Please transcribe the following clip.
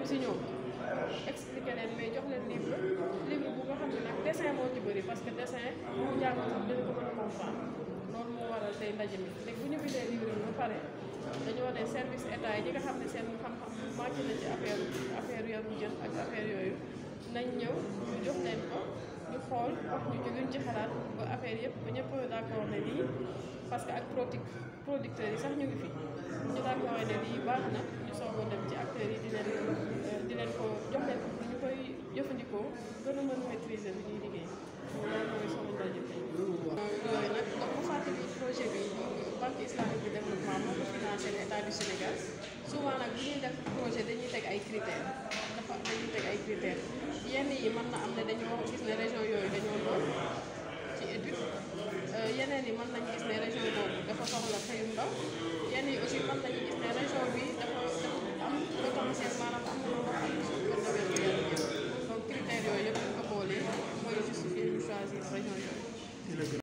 si ñoom expliqué leen mais jox leen livre livre bu nga xam ne nag dessin moo ci bëri parce que dessin bu jàngoon sax dina ko mën a comprendre loolu moo waral tey ndaje mi léegi bu ñu bindee livre yi ba pare dañoo ne service état yi ñi nga xam ne seen xam-xam màcc na ci affaire affaire yarum jën ak affaire yooyu nañ ñëw ñu jox leen ko ñu xool wax ñu ci luñ ci xalaat ba affaire yëpp ba ñëpp d'accord ne lii parce que ak produit producteurs yi sax ñu ngi fi ñu d'accord ne lii baax na ñu soog a dem ci acteurs yi di leen di leen ko jox leen ko ñu koy jëfandikoo gën a mën maîtriser bi ñuy liggéey loolu mooy sama ndaje tey yooyu nag ndax mu fàttali projet bi banque islamique de développement moo ko financé l'état du Sénégal souvent nag bu ñuy def projet dañuy teg ay critères dafa dañuy teg ay critères yenn yi mën na am ne dañoo gis ne région yooyu dañoo lool ci étude yeneen yi mën nañ gis ne région boobu dafa soxla xëyum ndaw yenn yi aussi mën nañu gis ne région bi dafa am potentiel maanaam am na loo xam ne suñu ko demee ci yenn donc critères yooyu yëpp ñu ko boolee mooy justifier ñu choisir région yooyu